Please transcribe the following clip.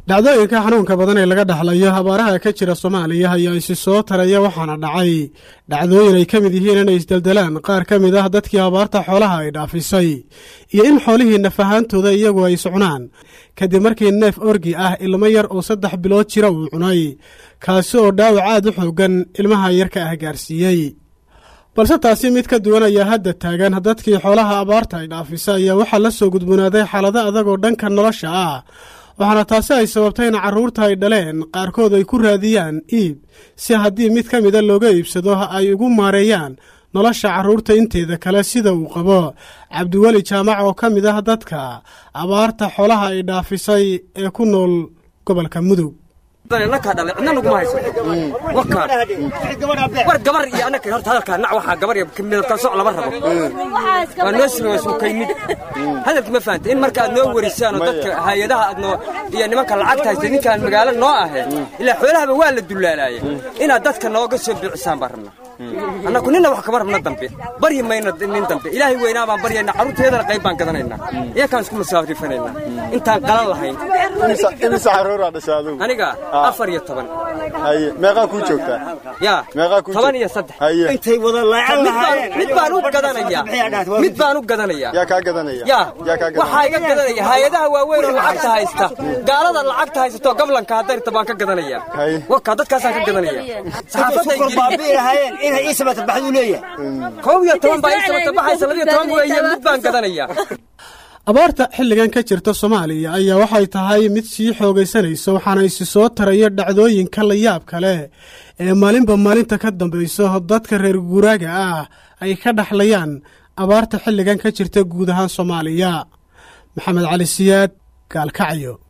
dhacdooyinka xanuunka badan ee laga dhaxlayo abaaraha ka jira soomaaliya ayaa isi soo taraya waxaana dhacay dhacdooyin ay ka mid yihiin inay isdeldelaan qaar ka mid ah dadkii abaarta xoolaha ay dhaafisay iyo in xoolihii nafahaantooda iyagu ay socnaan kadib markii neef orgi ah ilmo yar oo saddex bilood jira uu cunay kaasi oo dhaawac aad u xoogan ilmaha yarka ah gaarsiiyey balse taasi mid ka duwan ayaa hadda taagan dadkii xoolaha abaarta ay dhaafisa ayaa waxaa la soo gudboonaaday xaalado adag oo dhanka nolosha ah waxaana taasi ay sababtay in carruurta ay dhaleen qaarkood ay ku raadiyaan iib si haddii mid ka mida looga iibsado ay ugu maareeyaan nolosha carruurta inteeda kale sida uu qabo cabdiweli jaamac oo ka mid ah dadka abaarta xoolaha ay dhaafisay ee ku nool gobolka mudug nakaa dhalay cidna naguma hayso wakaan war gabar iyo annaka horta hadalkaa nac waxaa gabar iyo midabtaan soc lama rabo waa noo sima suukaynida hadalki ma fahanta in marka aad noo warisaan oo dadka hay-adaha aad noo iyo nimanka lacagta haysta ninkaan magaalo noo ahayn ilaa xoolahaba waa la dullaalaaya inaad dadka nooga soo biicisaan baan rabnaa annaku ninna wax kama rabna dambe baryi mayna nin dambe ilaahay weynaa baan baryayna carruurteedana qayb baan gadanaynaa iyakaan isku masaafrifanaynaa intaan qalan lahayn imise carruuraa dhasha adugu aniga afar iyo toban haye meeqaa kuu joogtaa yaa meeqaa kuu toban iyo saddex haye intay wada laacan mid baan u gadanayaa mid baan u gadanayaa yaa kaa gadanaya yaa yaa kaa waxaa iga gadanaya hay-adaha waaweyn oo lacagta haysta gaalada lacagta haysato gablanka hadarta baan ka gadanayaa Haye. wakaa dadkaasaan ka gadanaya saxaafadda sukul ingiriis baabi'i lahaayeen inay ii sabata baxduu leeyahay kow iyo toban baa ii sabata baxaysa labiyo toban weeye mid baan gadanayaa abaarta xilligan ka jirta soomaaliya ayaa waxay tahay mid sii xoogaysanaysa waxaana isi soo taraya dhacdooyinka la yaab kale ee maalinba maalinta ka dambayso dadka reer guuraaga ah ay ka dhaxlayaan abaarta xilligan ka jirta guud ahaan soomaaliya maxamed cali siyaad gaalkacyo